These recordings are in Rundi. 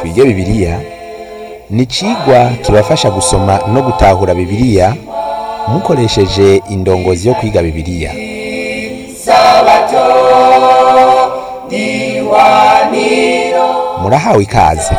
twige bibiliya ni icigwa kibafasha gusoma no gutahura bibiliya mukoresheje indongozi yo kwiga bibiliya murahawe ikaze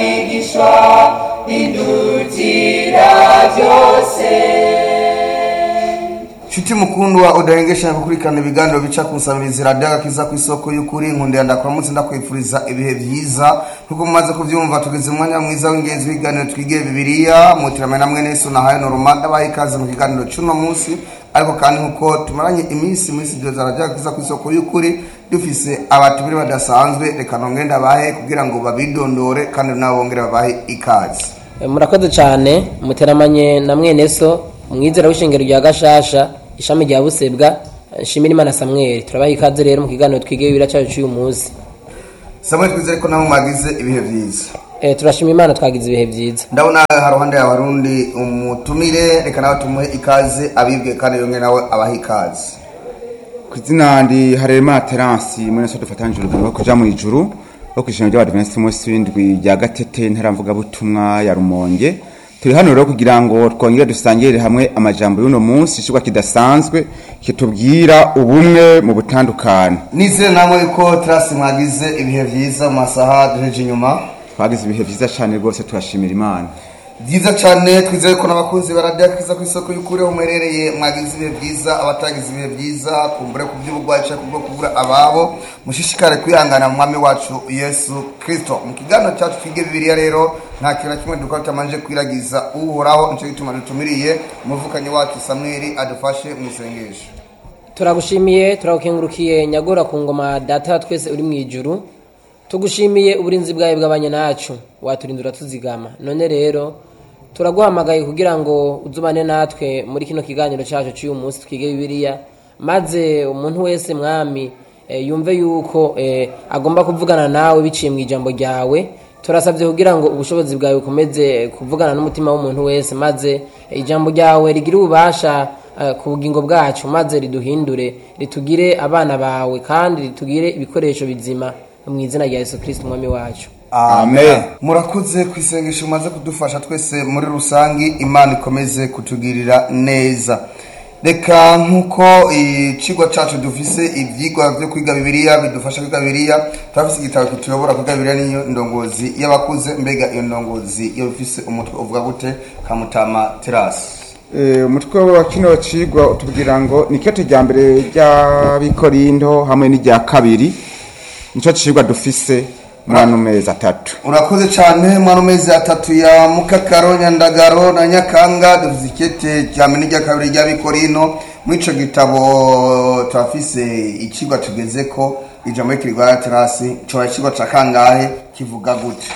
Shuti mukundwa udahengesha gukurikirana ibiganiro bica ku nsabirizi radiyo agakiza ku isoko y'ukuri nkundira ndakuramutse ndakwifuriza ibihe byiza nkuko mumaze kubyumva tugeze umwanya mwiza w'ingenzi w'ibiganiro twige bibiliya mutirame namwe nesu na hayo noroma ndabaha ikaze mu kiganiro cy'uno munsi ariko kandi nkuko tumaranye iminsi muri studio za radiyo agakiza ku isoko y'ukuri dufise abatubiri badasanzwe reka nongere ndabahe kugira ngo babidondore kandi nabo bongere babahe ikaze murakoze cyane muteramanye na mwene so umwizera w'ishingiro rya gashasha ishami rya busebwa nshimira imana samweli turabaha ikaze rero mu kiganiro twige bibiri cyacu cy'uyu munsi samwe twizere ko nabo mwagize ibihe byiza Eh, turashima imana twagize ibihe byiza ndabona haruhande ya barundi umutumire reka nawe tumuhe ikaze abibwe kandi yongere nawe abahe ikaze ku izina ndi harema terasi mwene so dufatanyije urugendo rwo kuja mu ijuru rwo ku ishingiro ry'abadivensi munsi w'indwi rya gatete ntaramvugabutumwa ya rumonge turi hano rero kugira ngo twongere dusangire hamwe amajambo y'uno munsi icigwa kidasanzwe kitubwira ubumwe mu butandukane nizere namwe ko terasi mwagize ibihe byiza mu masaha duheje inyuma twagize ibihe vyiza cane rwose turashimira imana byiza cyane twizere ko n'abakunzi baradiyo kiza ku isoko y'ukuri aho muherereye mwagize ibihe byiza abatagize ibihe byiza kumbure ku by'uburwayi cyangwa kubwo kubura ababo mushishikare kwihangana mu mwami wacu yesu kirisito mu kiganiro cyacu twige bibiliya rero nta kintu na kimwe dukora tutamanje kwiragiza uhoraho nicyo gituma dutumiriye umuvukanyi wacu samweli adufashe mu isengesho turagushimiye turagukengurukiye nyagora ku ngoma data wa twese uri mu ijuru tugushimiye uburinzi bwawe bw'abanye nacu waturindura tuzigama none rero turaguhamagaye kugira ngo uzubane natwe muri kino kiganiro cyacu cy'uyu munsi twige bibiliya maze umuntu wese mwami eh, yumve yuko eh, agomba kuvugana nawe biciye mu ijambo ryawe turasabye kugira ngo ubushobozi bwawe bukomeze kuvugana n'umutima w'umuntu wese maze eh, ijambo ryawe rigire ububasha eh, ku bugingo bwacu maze riduhindure ritugire abana bawe kandi ritugire ibikoresho bizima mu izina rya yesu kirisiti umwami wacu Amen. murakoze ku isengesho mumaze kudufasha twese muri rusange imana ikomeze kutugirira neza reka nk'uko ikigo cyacu dufise ibyigwa byo kwiga bibiliya bidufasha kwiga bibiliya turafise igitabo kituyobora kwiga bibiliya niyo ndongozi y'abakuze mbega iyo ndongozi iyo bifise umutwe uvuga gute kamutama terasi Eh, umutwe wa kino cigwa utubwira ngo ni kete rya mbere ry'abikorindo hamwe n'irya kabiri nico cigwa dufise muri ano mezi atatu urakoze cyane mwana mezi atatu ya mukakaro nyandagaro na nyakanga dufite ikete cya mbere n'irya kabiri ry'abikorino muri icyo gitabo turafise ikigwa tugeze ko ijambo y'ikirwa ya terasi cyoba ikigwa cya kangahe kivuga gute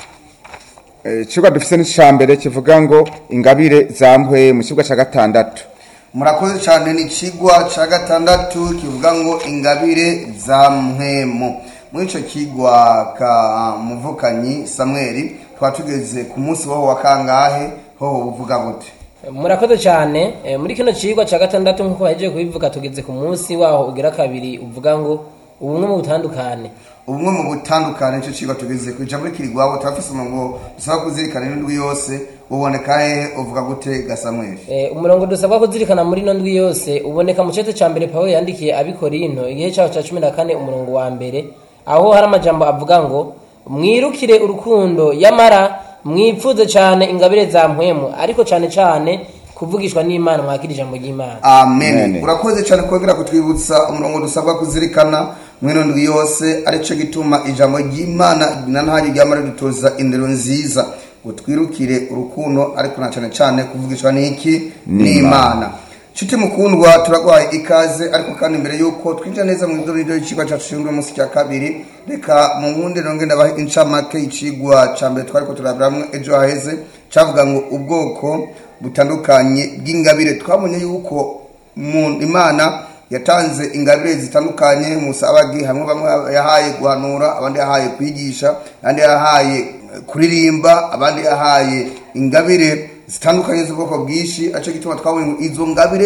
Eh, icigwa dufise n'ica mbere kivuga ngo ingabire zampwe mu cigwa ca gatandatu murakoze cyane ni ikigwa cya gatandatu kivuga ngo ingabire za mpwemu muri icyo kigwa ka muvukanyi samweli twaba tugeze ku munsi wowe wa kangahe hoho buvuga gute murakoze cyane eh, muri kino cigwa cya gatandatu nk'uko bahejeje kubivuga tugeze ku munsi waho ugira kabiri uvuga ngo ubumwe mu butandukane ubumwe mu butandukane nicyo kigo tugeze ku ijambo rikirigwabo turafise umurongo dusaba kuzirikana n'indwi yose uboneka hehe uvuga gute gasamweli Eh, umurongo dusabwa kuzirikana muri ino ndwi yose uboneka mu cete cya mbere pawulo yandikiye abikorinto igihe cyaho cya cumi na kane umurongo wa mbere aho hari amajambo avuga ngo mwirukire urukundo yamara mwipfuze cyane ingabire za mpwemu ariko cyane cyane kuvugishwa n'imana mwakira ijambo ry'imana amen Amen. urakoze cyane kongera kutwibutsa umurongo dusabwa kuzirikana mwino ndwi yose aricyo gituma ijambo ry'imana na ntaryo ryama ridutoza indero nziza ngo twirukire urukundo ariko na cyane cyane kuvugishwa n'iki n'imana nshuti mukundwa turaguhaye ikaze ariko kandi mbere y'uko twinjira neza mu idorero y'ikigwa cyacu gishinzwe munsi cya kabiri reka mu nkundi nongere ndabahe incamake y'ikigwa cya mbere twari ko turabiramwo ejo haheze cyavuga ngo ubwoko butandukanye bw'ingabire twabonye yuko mu imana yatanze ingabire zitandukanye musabagi hamwe bamwe yahaye guhanura abandi yahaye kwigisha abandi yahaye kuririmba abandi yahaye ingabire zitandukanye z'ubwoko bwinshi aricyo gituma twabonye ngo izo ngabire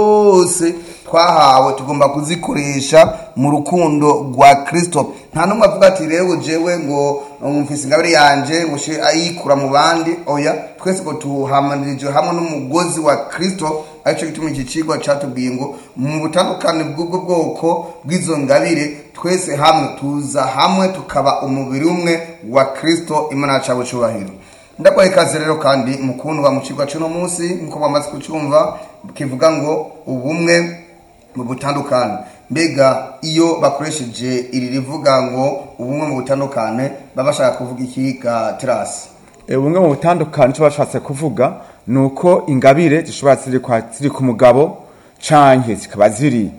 zose twahawe tugomba kuzikoresha mu rukundo rwa kirisito nta n'umwe avuga ati rero jewe ngo mfise ingabire yanje ngo she ayikura mu bandi oya twese ngo tuhamanirijwe hamwe n'umugozi wa kirisito aricyo gituma iki kigo cyatubwiye ngo mu butandukane bw'ubwo bwoko bw'izo ngabire twese hamwe tuza hamwe tukaba umubiri umwe wa kirisito imana yacu cyubahiro ndakwaha ikaze rero kandi mukundwa mu kigo cy'uno munsi nk'uko bamaze kucyumva kivuga ngo ubumwe mu butandukane mbega iyo bakoresheje iri rivuga ngo ubumwe mu butandukane baba bashaka kuvuga iki ga terasi ubumwe mu butandukane icyo bashatse kuvuga ni uko ingabire zishobora ziri kwa- ziri ku mugabo canke zikaba ziri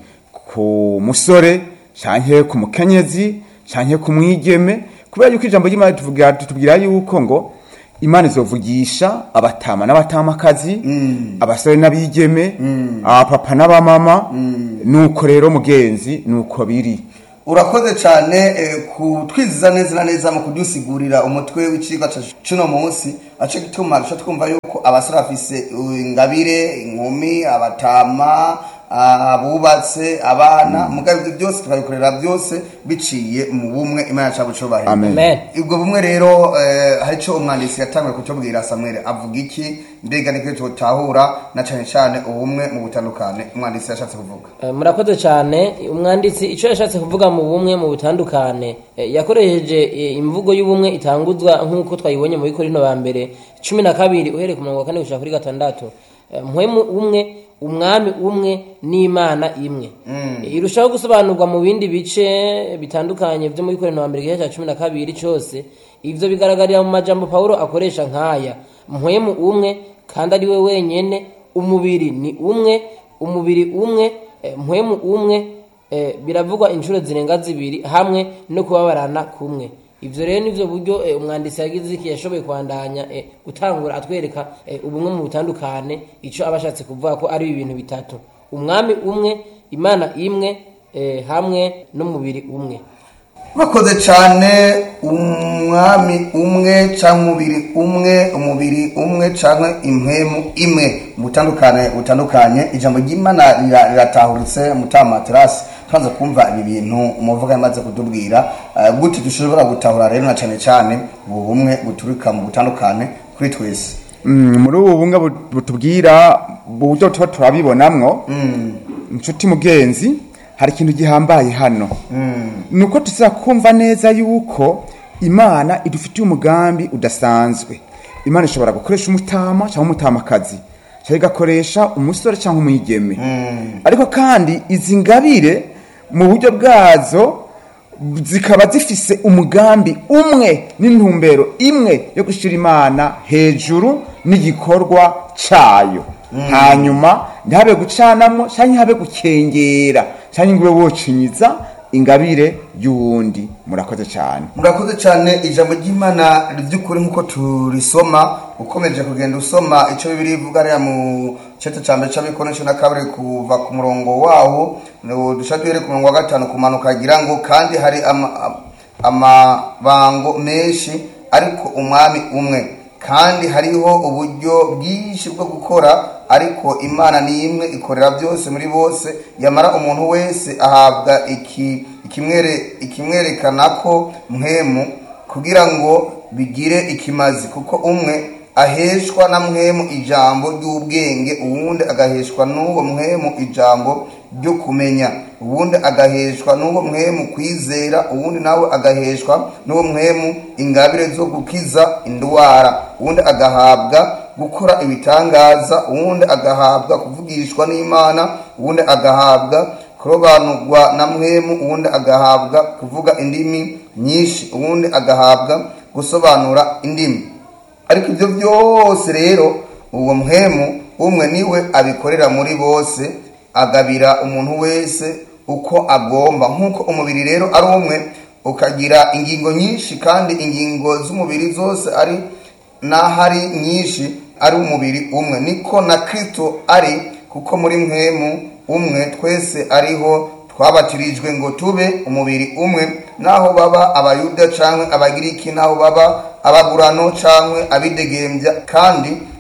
ku musore canke ku mukenyezi canke ku mwigeme kubera yuko ijambo ry'imana ritubwira ritubwira yuko ngo imana izovugisha abatama n'abatamakazi abasore n'abigeme abapapa n'abamama nuko rero mugenzi nuko biri urakoze cyane eh, kutwiziza neza na neza mu kudusigurira umutwe w'icigwa ca cuno munsi aco gituma duca twumva yuko abasore bafise uh, ingabire inkumi abatama ah, abubatse abana mugabo ibyo byose tukabikorera byose biciye mu bumwe imana yacu bucubahiro Amen. amen ubwo bumwe rero eh, hari icyo umwanditsi yatangiye kutubwira samuel avuga iki mbega niko tutahura na cyane cyane ubumwe mu butandukane umwanditsi yashatse kuvuga Eh, murakoze cyane umwanditsi icyo yashatse kuvuga mu bumwe mu butandukane eh, yakoresheje eh, imvugo y'ubumwe itanguzwa nk'uko twayibonye mu bikorino ba mbere cumi na kabiri uhereye ku murongo wa kane gushika kuri gatandatu Eh, mpwemu umwe umwami umwe n'imana imwe Eh, irushaho gusobanurwa mu bindi bice bitandukanye byo muri bikorino ba mbere igihe cya cumi na kabiri cyose ivyo bigaragarira mu majambo pawulo akoresha nk'aya mpwemu umwe kandi ari we wenyene umubiri ni umwe umubiri umwe eh, mpwemu umwe eh, biravugwa inshuro zirenga zibiri hamwe no kubabarana kumwe ivyo rero nivyo buryo eh, umwanditsi yagize iki yashoboye kwandanya eh, gutangura atwereka eh, ubumwe mu butandukane ico aba ashatse kuvuga ko ari ibintu bitatu umwami umwe imana imwe eh, hamwe n'umubiri umwe bakoze cyane umwami umwe cyangwa umubiri umwe umubiri umwe cyangwa impwemu imwe mu butandukane butandukanye ijambo ry'imana rira- riratahuritse mutamaterasi tumaze kumva ibi bintu umuvuga yamaze kutubwira eh, gute dushobora gutahura rero na cyane cyane ubu bumwe buturika mu butandukane kuri twese Mm, muri ubu bumwe bu- butubwira uburyo tuba turabibonamwo inshuti mugenzi hari ikintu gihambaye hano ni uko tuza kumva neza yuko imana idufitiye umugambi udasanzwe imana ishobora gukoresha umutama cyangwa umutamakazi cyangwa igakoresha umusore cyangwa umwigeme ariko kandi izi ngabire mu buryo bwazo zikaba zifise umugambi umwe n'intumbero imwe yo gushyira imana hejuru n'igikorwa cyayo hanyuma ntihabe gucanamo cyangwa ntihabe gukengera cyangwa ngo ube wocinyiza ingabire y'uwundi murakoze cyane murakoze cyane ijambo ry'imana ry'ukuri nk'uko turisoma ukomeje kugenda usoma icyo bibiri ivuga ariya mu cyeto cya mbere cy'abikono cumi na kabiri kuva ku murongo wawo dushaka duhere ku murongo wa gatanu kumanuka agira ngo kandi hari ama- amabango menshi ariko umwami umwe kandi hariho uburyo bwinshi bwo gukora ariko imana ni imwe ikorera byose muri bose yamara umuntu wese ahabwa iki ikimwere ikimwerekana ko mwemu kugira ngo bigire ikimazi kuko umwe aheshwa na mwemu ijambo ry'ubwenge uwundi agaheshwa n'uwo mwemu ijambo ryo kumenya uwundi agaheshwa n'uwo mwemu kwizera uwundi nawe agaheshwa n'uwo mwemu ingabire zo gukiza indwara uwundi agahabwa gukora ibitangaza uwundi agahabwa kuvugishwa n'imana uwundi agahabwa kurobanurwa na mwemu uwundi agahabwa kuvuga indimi nyinshi uwundi agahabwa gusobanura indimi ariko ibyo byose rero uwo muhemu umwe niwe abikorera muri bose agabira umuntu wese uko agomba nk'uko umubiri rero ari umwe ukagira ingingo nyinshi kandi ingingo z'umubiri zose ari n'ahari nyinshi ari umubiri umwe niko na kirisito ari kuko muri mwemu umwe twese ariho twabatirijwe ngo tube umubiri umwe naho baba abayuda cyangwa abagiriki naho baba abagurano cyangwa abidegembya kandi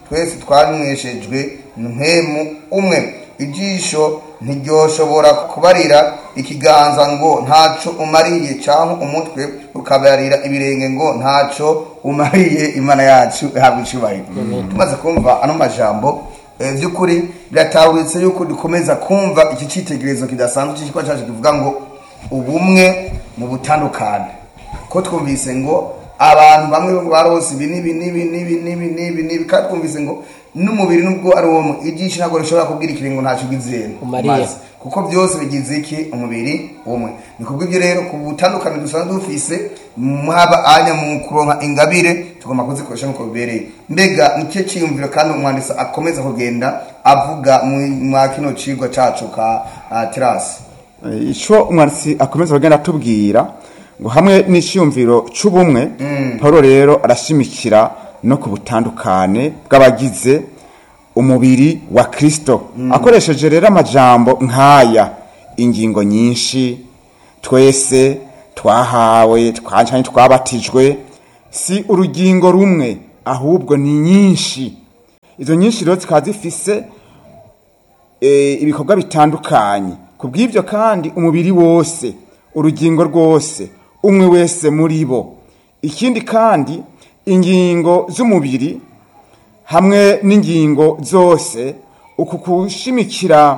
twese twanyweshejwe mpemu umwe ijisho ntiryoshobora kubarira ikiganza ngo ntaco umariye cyangwa umutwe ukabarira ibirenge ngo ntaco umariye imana yacu ihabwa icyubahiro tumaze kumva ano majambo eh, by'ukuri biratahuritse yuko dukomeza kumva iki cyitegererezo kidasanzwe cy'ikigo cyacu kivuga ngo ubumwe mu butandukane ko twumvise ngo abantu bamwe barose ibi n'ibi n'ibi n'ibi n'ibi n'ibi n'ibi kandi twumvise ngo n'umubiri nubwo ari uwo ijisho ntabwo rishobora kubwira ikiringo ntacyo ugize Umariye. maze. kuko byose bigize iki umubiri umwe ni kubw'ibyo rero ku butandukane dusanzwe dufise haba anya mu kuronka ingabire tugomba kuzikoresha nk'uko bibereye mbega nicyo cyiyumviro kandi umwanditsi akomeza kugenda avuga mu mwa kino cigwa cacu ka ah, terasi icyo umwanditsi akomeza kugenda atubwira ngo hamwe n'icyumviro cy'ubumwe paul rero arashimikira no ku butandukane bw'abagize umubiri wa kirisito akoresheje rero amajambo nk'aya ingingo nyinshi twese twahawe twacanye twabatijwe si urugingo rumwe ahubwo ni nyinshi izo nyinshi rero zikaba zifise eh, ibikorwa bitandukanye ku bw'ibyo kandi umubiri wose urugingo rwose umwe wese muri bo ikindi kandi ingingo z'umubiri hamwe n'ingingo zose uku kushimikira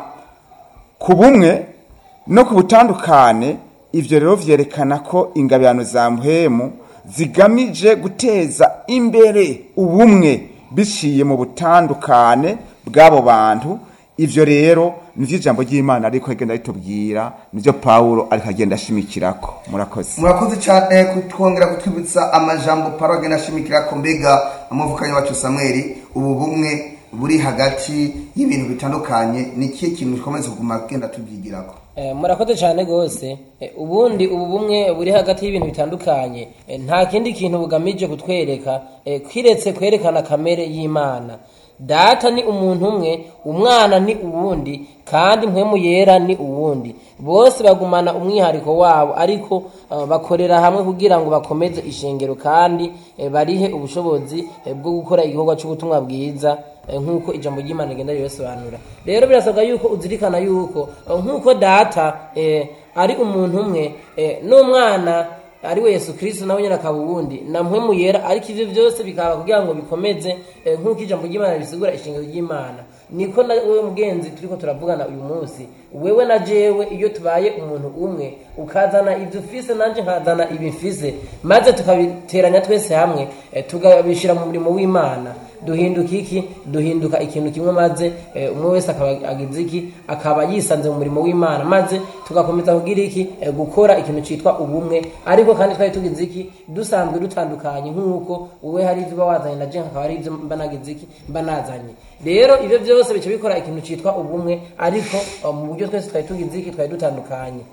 ku bumwe no ku butandukane ibyo rero vyerekana ko ingabirano za muhemu zigamije guteza imbere ubumwe biciye mu butandukane bw'abo bantu ivyo rero nivyo ijambo ry'imana ariko agenda ritubwira nivyo pawulo ariko agenda ashimikirako murakoze murakoze cyane kutwongera kutwibutsa amajambo paro agenda ashimikira ko mbega amuvukanye wacu samweli ubu bumwe buri hagati y'ibintu bitandukanye ni ikihe kintu gikomeza kuguma agenda tubyigirako Eh, murakoze cyane rwose Eh, ubundi ubu bumwe buri hagati y'ibintu bitandukanye eh, nta kindi kintu bugamije kutwereka eh, kiretse kwerekana kamere y'imana data ni umuntu umwe umwana ni uwundi kandi mpwemu yera ni uwundi bose bagumana umwihariko wabo ariko eh, bakorera hamwe kugira ngo bakomeze ishengero kandi eh, barihe ubushobozi eh, bwo gukora igikorwa cy'ubutumwa bwiza eh, nk'uko ijambo ry'imana rigenda ribasobanura rero birasabwa yuko uzirikana yuko eh, nk'uko data eh, ari umuntu umwe eh, n'umwana ari we yesu kirisito nawe nyine akaba uwundi na mpwemu yera ariko ibyo byose bikaba kugira ngo bikomeze eh, nk'uko ijambo ry'imana risigura ishingiro ry'imana niko na wowe mugenzi turiko turavugana uyu munsi wewe na jewe iyo tubaye umuntu umwe ukazana ibyo ufise nanje nkazana ibi mfise maze tukabiteranya twese hamwe eh, tukabishyira mu murimo w'imana duhinduka iki duhinduka ikintu kimwe maze eh, umwe wese akaba agize iki akaba yisanze mu murimo w'imana maze tugakomeza kugira iki eh, gukora ikintu cyitwa ubumwe ariko kandi twari tugize iki dusanzwe dutandukanye nk'uko wowe hari ibyo uba wazanye na jenga akaba hari ibyo mba nagize iki mba nazanye rero ibyo byose bica bikora ikintu cyitwa ubumwe ariko eh, mu buryo twese twari tugize iki twari dutandukanye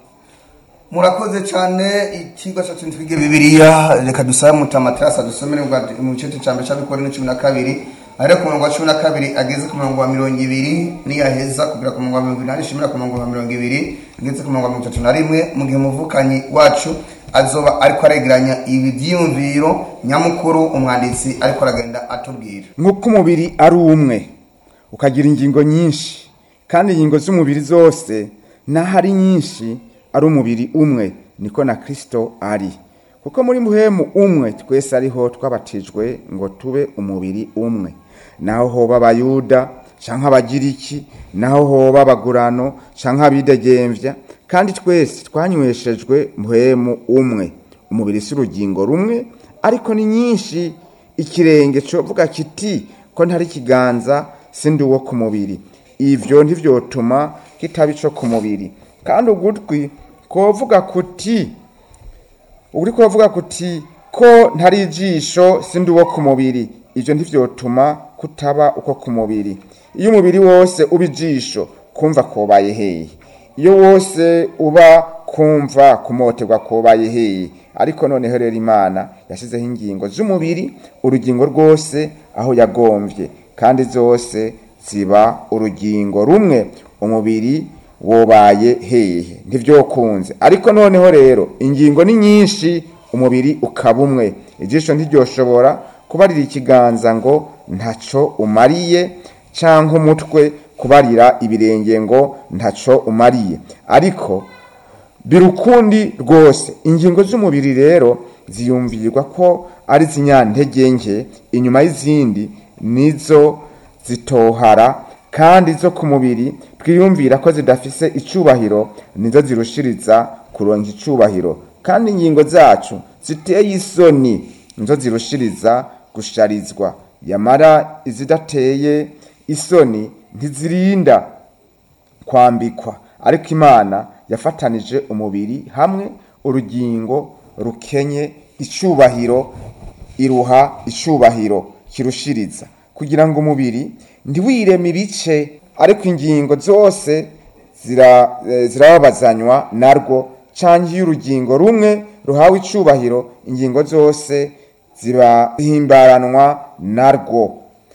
murakoze cyane ikigo cyacu twige bibiliya reka dusabe mutamaterasi adusomere bwa- mu gice cya mbere cy'abikora ni cumi na kabiri ariko ku murongo wa cumi na kabiri ageze ku murongo wa mirongo ibiri niyaheza kugera ku murongo wa mirongo inani ishimira ku murongo wa mirongo ibiri ageze ku murongo wa mirongo itatu na rimwe mu gihe umuvukanyi wacu azoba ariko aregeranya ibi byiyumviro nyamukuru umwanditsi ariko aragenda atubwira nk'uko umubiri ari umwe ukagira ingingo nyinshi kandi ingingo z'umubiri zose n'aho ari nyinshi ari umubiri umwe niko na kirisito ari kuko muri muhemu umwe twese ariho twabatijwe ngo tube umubiri umwe naho hoba abayuda cyangwa abagiriki naho hoba abagurano cyangwa abidegembya kandi twese twanyweshejwe muhemu umwe umubiri si urugingo rumwe ariko ni nyinshi ikirenge covuga kiti ko ntari ikiganza sindi uwo ku mubiri ivyo ntivyotuma kitaba ico ku mubiri kandi ugutwi kovuga kuti uri kuvuga kuti ko ntari ijisho sindi uwo ku mubiri ivyo ntivyotuma kutaba uko ku mubiri iyo umubiri wose uba ijisho kumva kobaye hehe iyo wose uba kumva kumoterwa kobaye hehe ariko noneho rero imana yashyizeho ingingo z'umubiri urugingo rwose aho yagomvye kandi zose ziba urugingo rumwe umubiri wobaye hehe ntivyokunze ariko noneho rero ingingo ni nyinshi umubiri ukaba umwe ijisho ntiryoshobora kubarira ikiganza ngo ntaco umariye canke umutwe kubarira ibirenge ngo ntaco umariye ariko birukundi rwose ingingo z'umubiri rero ziyumvirwa ko ari zinyantege nke inyuma y'izindi nizo zitohara kandi zo ku mubiri twiyumvira ko zidafise icubahiro nizo zirushiriza kuronka icubahiro kandi ingingo zacu ziteye isoni nizo zirushiriza gusharizwa yamara izidateye isoni ntizirinda kwambikwa ariko imana yafatanije umubiri hamwe urugingo rukenye icubahiro iruha icubahiro kirushiriza kugira ngo umubiri ntiwireme ibice ariko ingingo zose zira- eh, zirababazanywa narwo canke iyo urugingo rumwe ruhawe icubahiro ingingo zose ziba zihimbaranwa narwo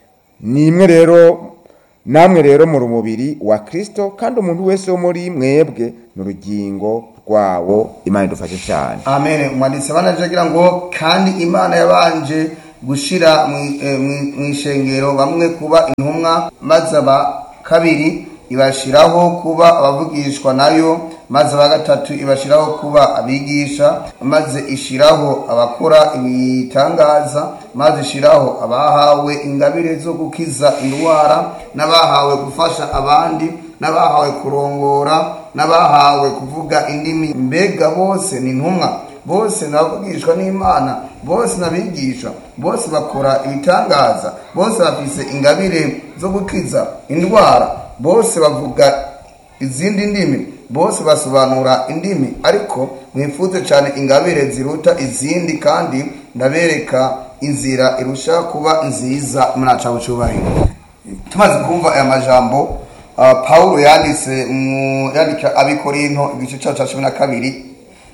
ni imwe rero namwe rero muri umubiri wa kristo kandi umuntu wese wo muri mwebwe ni urugingo rwawo imana idufashe cyane amen umwanditsi abanaje agira ngo kandi imana yabanje gushira mu- eh, mu- mu ishengero bamwe kuba intumwa maze aba kabiri ibashiraho kuba abavugishwa nayo maze aba gatatu ibashiraho kuba abigisha maze ishiraho abakora ibitangaza maze ishiraho abahawe ingabire zo gukiza indwara n'abahawe gufasha abandi n'abahawe kurongora n'abahawe kuvuga indimi mbega bose ni intumwa bose nabavugishwa n'imana bose nabigisha bose bakora ibitangaza bose bafise ingabire zo gukiza indwara bose bavuga izindi ndimi bose basobanura indimi ariko mwifuze cyane ingabire ziruta izindi kandi ndabereka inzira irusha kuba nziza muraca bucubahiro tumaze kumva aya majambo uh, paulo yanditse mu yandika abikorinto igice cyacu cya cumi na kabiri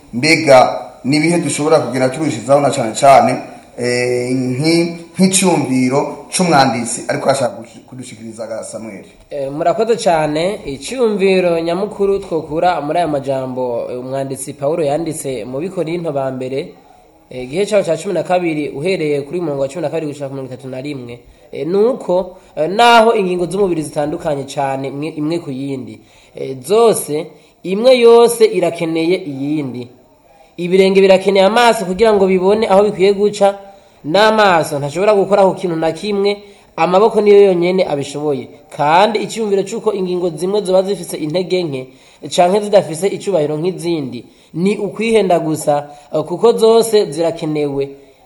mbega n'ibihe dushobora kugira turushizaho na cyane cyane eh, nki- nk'icyumviro c'umwanditsi ariko ashaka gush- kudushikiriza ga samweli Eh, murakoze cyane icyumviro nyamukuru twokura muri aya majambo eh, umwanditsi paul yanditse mu bikorinto ba mbere eh, igihe cyaho cya cumi na kabiri uhereye kuri murongo wa cumi na kabiri gushaka ku mirongo itatu na rimwe eh, ni uko eh, naho ingingo z'umubiri zitandukanye cyane imwe, imwe ku yindi eh, zose imwe yose irakeneye iyindi ibirenge birakeneye amaso kugira ngo bibone aho bikwiye guca n'amaso ntashobora gukora ku kintu na kimwe amaboko niyo yonyine abishoboye kandi icyumviro cy'uko ingingo zimwe ziba zifise intege nke canke zidafise icubahiro nk'izindi ni ukwihenda gusa eh, kuko zose zirakenewe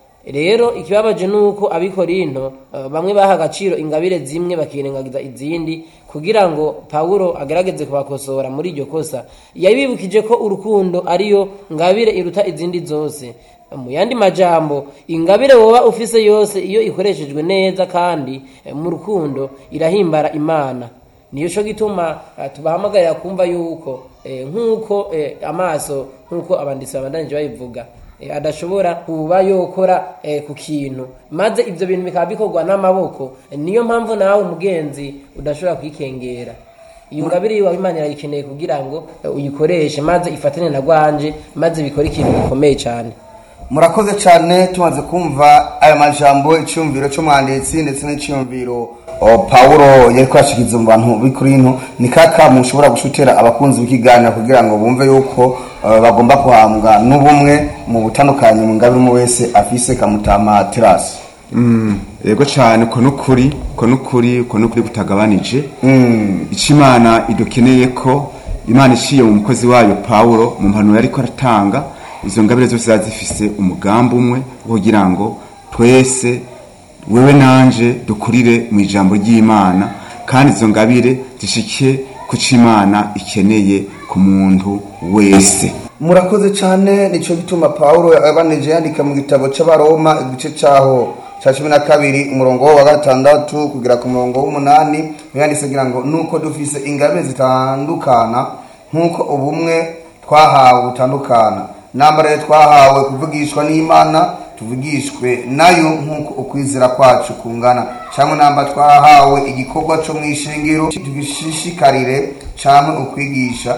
rero ikibabaje ni uko abikorinto eh, bamwe baha agaciro ingabire zimwe bakirengagiza izindi kugira ngo pawulo agerageze kubakosora muri iryo kosa yabibukije ko urukundo ariyo ngabire iruta izindi zose mu yandi majambo ingabire woba ufise yose iyo ikoreshejwe neza kandi eh, mu rukundo irahimbara imana niyo cyo gituma eh, tubahamagarira kumva yuko eh, nk'uko eh, amaso nk'uko abanditsi babandanije babivuga eh, adashobora kuba yokora eh, ku kintu maze ibyo bintu bikaba bikorwa n'amaboko Eh, niyo mpamvu nawe umugenzi udashobora kwikengera iyo ngabire yiwawe imana irayikeneye kugira ngo eh, uyikoreshe maze ifatane na rwanje maze bikore ikintu gikomeye cyane murakoze cyane tumaze kumva aya majambo icyumviro cy'umwanditsi ndetse n'icyumviro o, pawulo yari kwashikiriza mu bantu b'ikorinto ni kaka mushobora gushutira abakunzi b'ikiganiro kugira ngo bumve yuko eh, bagomba kuhambwa n'ubumwe mu butandukanye mu ngabire umwe wese afise kamutama terasi Mm, yego cyane uko n'ukuri uko n'ukuri uko n'ukuri butagabanije icyo imana idukeneye ko imana iciye mu mukozi wayo pawulo mu mpanuro ariko aratanga izo ngabire zose ziba zifise umugambi umwe wo kugira ngo twese wewe nanje dukurire mu ijambo ry'imana kandi izo ngabire zishike ku cyo imana ikeneye ku muntu wese murakoze cyane nicyo gituma pawulo yabanije yandika mu gitabo cy'abaroma igice cyaho cya cumi na kabiri umurongo wa gatandatu kugera ku murongo w'umunani yanditse agira ngo nuko dufise ingabire zitandukana nk'uko ubumwe twahawe butandukana nambare twahawe kuvugishwa n'imana tuvugishwe nayo nk'uko ukwizera kwacu kungana cyangwa namba twahawe igikorwa cyo mu ishingiro tugishishikarire cyangwa ukwigisha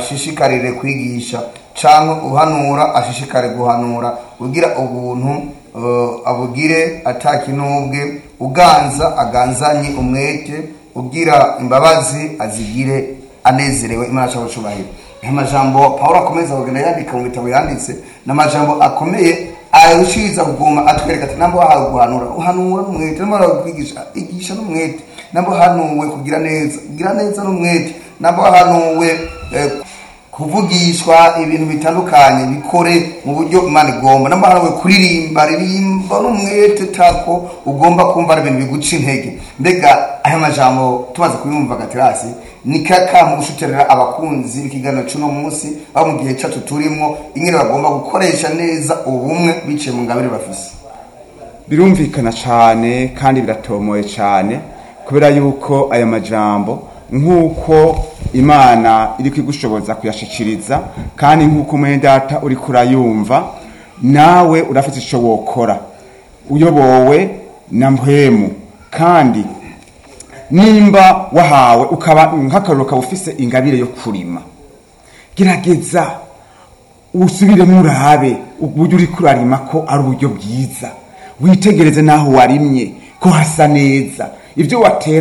ashishikarire kwigisha cyangwa uhanura ashishikare guhanura ugira ubuntu eh, abugire atakinubwe uganza aganzanye umwete ubwira imbabazi azigire anezerewe imana cyangwa cyubahiro aya majambo pawulo akomeza kugenda yandika mu bitabo yanditse ni amajambo akomeye arushiriza kuguma atwereka ati namba wahawe guhanura uhanura n'umwete namba wahawe kwigisha igisha n'umwete namba wahanuwe kugira neza kugira neza n'umwete namba wahanuwe eh, kuvugishwa ibintu bitandukanye bikore mu buryo imana igomba namba wahanuwe kuririmba ririmba n'umwete tako ugomba kumva ari ibintu biguca intege mbega aya majambo tumaze kuyumva gaterasi ni kaka mu gushuterera abakunzi b'ikiganiro cy'uno munsi aho mu gihe cyacu turimo ingene bagomba gukoresha neza ubumwe biciye mu ngabire bafise birumvikana cyane kandi biratomoye cyane kubera yuko aya majambo nk'uko imana iri kwigushoboza kuyashikiriza kandi nk'uko mwene data uri kurayumva nawe urafite icyo wokora uyobowe na mpwemu kandi nimba wahawe ukaba nk'akaruru ukaba ufise ingabire yo kurima gerageza usubiremo urabe uburyo uri kurarima ko ari uburyo bwiza witegereze n'aho warimye ko hasa neza ibyo watera